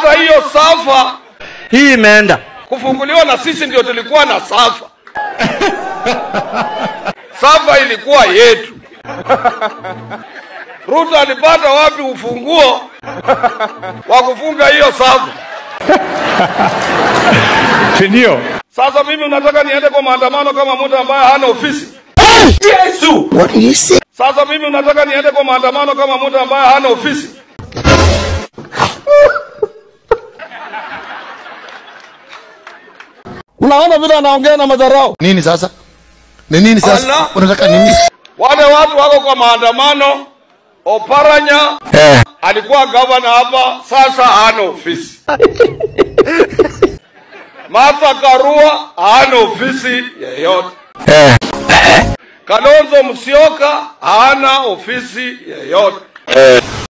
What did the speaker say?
Hata hiyo safa hii imeenda kufunguliwa na sisi ndio tulikuwa na safa. Safa ilikuwa yetu. Ruto alipata wapi ufunguo wa kufunga hiyo safa? si ndio? Sasa mimi unataka niende kwa maandamano kama mtu ambaye hana ofisi? Yesu Sasa mimi unataka niende kwa maandamano kama mtu ambaye hana ofisi? Unaona vile anaongea na madharau. Nini sasa? Ni nini sasa? Allah. Unataka nini? Wale watu wako kwa maandamano. Oparanya Eh. alikuwa gavana hapa, sasa hana ofisi. Martha Karua hana ofisi yeyote. Eh. Kalonzo Musyoka hana ofisi yeyote.